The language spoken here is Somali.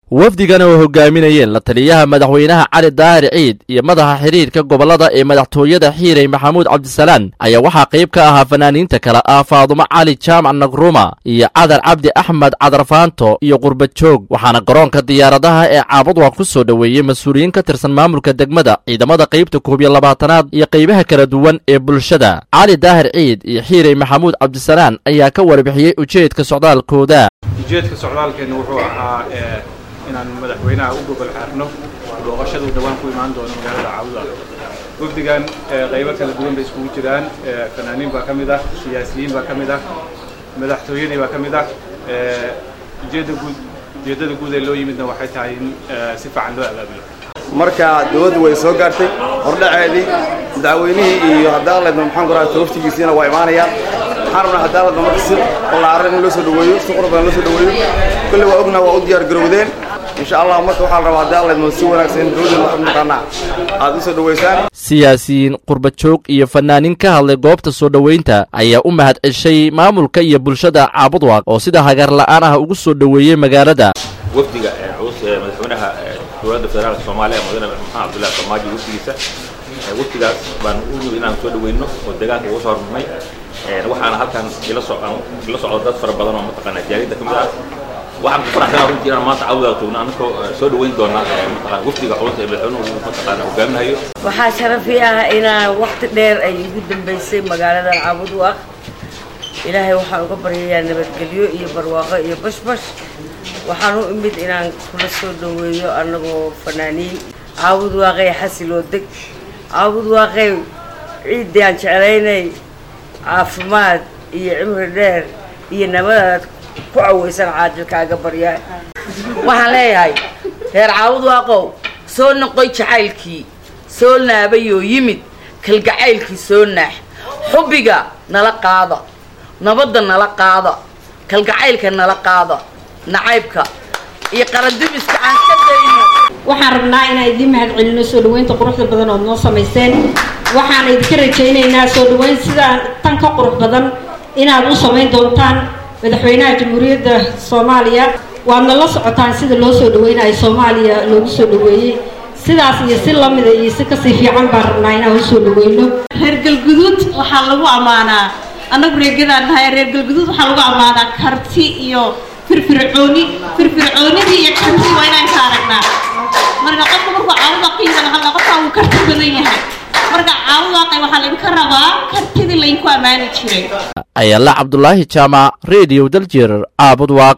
wafdigan oo hogaaminayeen la taliyaha madaxweynaha cali daahir ciid iyo madaxa xiriirka gobollada ee madaxtooyada xiirey maxamuud cabdisalaan ayaa waxaa qayb ka ahaa fanaaniinta kale ah faadumo cali jaamac nagruma iyo cadar cabdi axmed cadarfaanto iyo qurbajoog waxaana garoonka diyaaradaha ee caabadwa ku soo dhoweeyey mas-uuliyiin ka tirsan maamulka degmada ciidamada qaybta koob iyo labaatanaad iyo qaybaha kala duwan ee bulshada cali daahir ciid iyo xiirey maxamuud cabdisalaan ayaa ka warbixiyey ujeedka socdaalkooda ujeedka socdaalkeenna wuxuu ahaa inaan madaxweynaha u gogol xaarno booqashaduu dhawaan ku imaan doono magaalada caabuda wafdigan qaybo kala duwan bay iskugu jiraan fanaaniin baa ka mid ah siyaasiyiin baa ka mid ah madaxtooyadii baa ka mid ah ujeedda guud ujeeddada guud ee loo yimidna waxay tahay in si fiican loo abaabulo marka dawladdu way soo gaartay hordhaceedii madaxweynihii iyo haddaan leedno maxaan ku rahaa waftigiisiina waa imaanayaan waxaan rabnaa haddaan leedno marka si ballaaran in loo soo dhaweeyo si qurux badan loo soo dhaweeyo kolle waa ognaha waa u diyaar garowdeen insha allah marka waxaa la rabaa haddaan leedno si wanaagsan in dawladda waxaad maqaanaa aad u soo dhaweysaan siyaasiyiin qurbajoog iyo fanaaniin ka hadlay goobta soo dhoweynta ayaa u mahad ceshay maamulka iyo bulshada caabudwaaq oo sida hagar la'aan ah ugu soo dhoweeyey magaalada wafdiga culus ee madaxweynaha dowladda federaalka soomaaliya mudane maxamed cabdullahi farmaajo wafdigiisa wafdigaas baan u nimid inaan soo dhaweyno oo deegaanka uga soo hormarnay waxaana halkan ila so ila socdo dad fara badan oo mataqaana jaaliyadda ka mid ah waxaan ku faraxsanaa runtii inaan maanta cawdaa joogno annagoo soo dhaweyn doona mataqaana wafdiga culus ee madaxweynuhu mataqaana hogaaminayo waxaa sharafi ah inaan waqti dheer ay igu dambaysay magaaladan caabudwaaq ilaahay waxaan uga baryayaa nabadgelyo iyo barwaaqo iyo bashbash waxaan u imid inaan kula soo dhaweeyo annagoo fanaaniin caabud waaqey xasiloo deg caabud waaqey ciiddii aan jeclaynay caafimaad iyo cimri dheer iyo nabadaad ku cawaysan caajilkaaga baryaa waxaan leeyahay reer caabud waaqow soo noqoy jacaylkii soo naabayoo yimid kalgacaylkii soo naax xubbiga nala qaada nabadda nala qaada kalgacaylka nala qaada nacaybka iyo qarandubiska aan ka dayno waxaan rabnaa inaan idiin mahad celino soo dhaweynta quruxda badan ood noo samayseen waxaan idinka rajaynaynaa soo dhaweyn sidaa tan ka qurux badan inaad u samayn doontaan madaxweynaha jamhuuriyadda soomaaliya waadna la socotaan sida loo soo dhaweynayo soomaaliya loogu soo dhaweeyey sidaas iyo si lamida iyo si kasii fiican baan rabnaa inaan u soo dhaweyno reer galguduud waxaa lagu ammaanaa annagu reegadaan nahay reer galguduud waxaa lagu ammaanaa karti iyo firfircooni firfircoonidii iyo karti waa inaan ka aragnaa marka qofka markuu caawuda qiidana hadla qofka uu karti badan yahay marka caawudaaqay waxaa laydinka rabaa kartidii laydinku ammaani jiray ayaala cabdulaahi jaamac rediyo daljir caabudwaaq